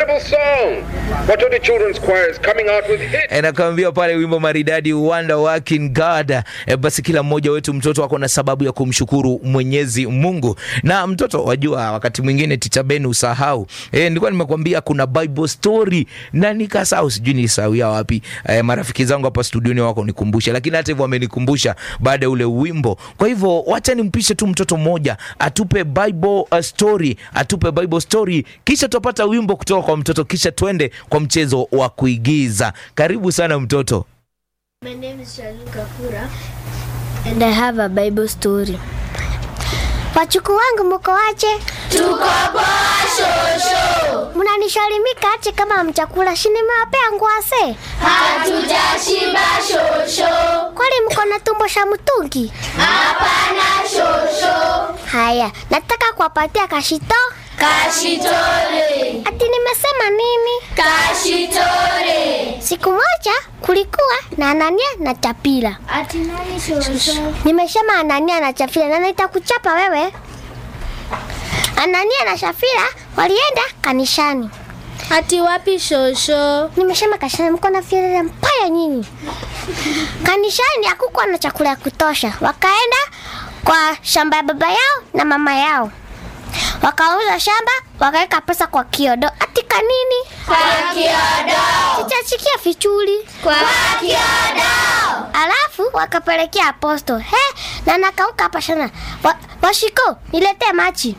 incredible song. Watoto Children's Choir is coming out with hits. E, nakwambia pale wimbo maridadi Wonder Working God. E, basi kila mmoja wetu mtoto wako na sababu ya kumshukuru Mwenyezi Mungu. Na mtoto wajua, wakati mwingine ticha Ben usahau. E, nilikuwa nimekwambia kuna Bible story na nikasahau, sijui nilisahau ya wapi. E, marafiki zangu hapa studioni wako nikumbusha, lakini hata hivyo wamenikumbusha baada ya ule wimbo. Kwa hivyo wacha nimpishe tu mtoto mmoja atupe Bible uh, story, atupe Bible story, kisha tutapata wimbo kutoka kwa mtoto, kisha twende kwa mchezo wa kuigiza. Karibu sana mtoto. My name is Shalin Kafura and I have a Bible story. Wachuku wangu muko wache? Tuko poa shosho, Mnanishalimika ache kama mchakula shini mewapea ngwase. hatujashiba shosho, Kwani mko na tumbo sha mtungi? hapana shosho, Haya, nataka kuwapatia kashito. kashitore, Ati nimesema nini? kashitore. Siku moja kulikuwa na Anania na Chapila. Ati nani shosho? Nimesema Anania na Chafila na nitakuchapa wewe. Anania na Shafira walienda kanishani. Ati wapi shosho? Nimesema kanishani, mko na fielele mbaya nyinyi. Kanishani hakukuwa na chakula ya kutosha, wakaenda kwa shamba ya baba yao na mama yao, wakauza shamba, wakaweka pesa kwa kiodo. Ati kanini? Kwa kiodo, Sichachikia fichuli. kwa kiodo. Alafu wakapelekea aposto. He, na nakauka hapa sana. Wa, washiko, niletee machi.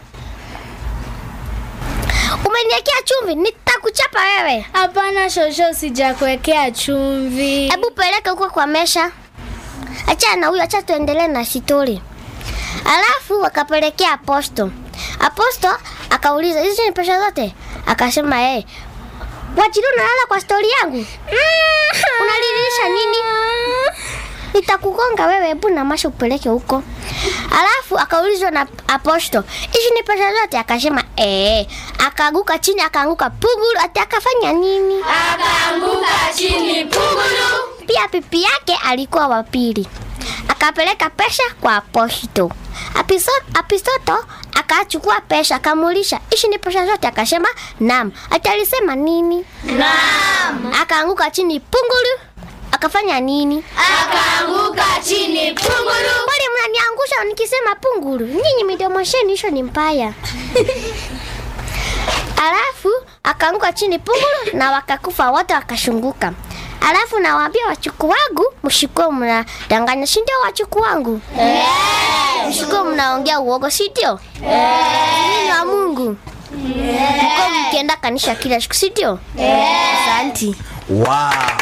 Umeniwekea chumvi, nitakuchapa wewe. Hapana shosho, sijakuwekea chumvi. Hebu peleka huko kwa mesha. Acha na huyo, acha tuendelee na stori. Alafu wakapelekea aposto. Aposto akauliza hizi ni pesa zote? Akasema eh, Wachiru unalala kwa stori yangu? Unalilisha nini? Nitakugonga wewe, hebu na masha upeleke huko. Alafu akaulizwa na aposto, hizi ni pesa zote? Akasema eh. Akaanguka chini, akaanguka pugulu. Ati akafanya nini? Akaanguka chini pugulu. Pia pipi yake alikuwa wa pili, akapeleka pesa kwa aposto. Apiso- Apisoto akachukua pesa akamuulisha, ishi ni pesa zote? Akasema naam. Ati alisema nini? Naam. Akaanguka chini pungulu. Akafanya nini? Akaanguka chini pugulu. Kwani mnaniangusha nikisema pungulu? Nyinyi midomo sheni hicho ni mbaya. Alafu akaanguka chini pungulu na wakakufa wote wakashunguka. Alafu nawaambia wachuku wangu, mshikuo mnadanganya, si ndio wachuku wangu? Mshikuo mnaongea uogo, si ndio? Nini wa Mungu? Mko mkienda kanisa kila siku, si ndio? Asanti. Wow.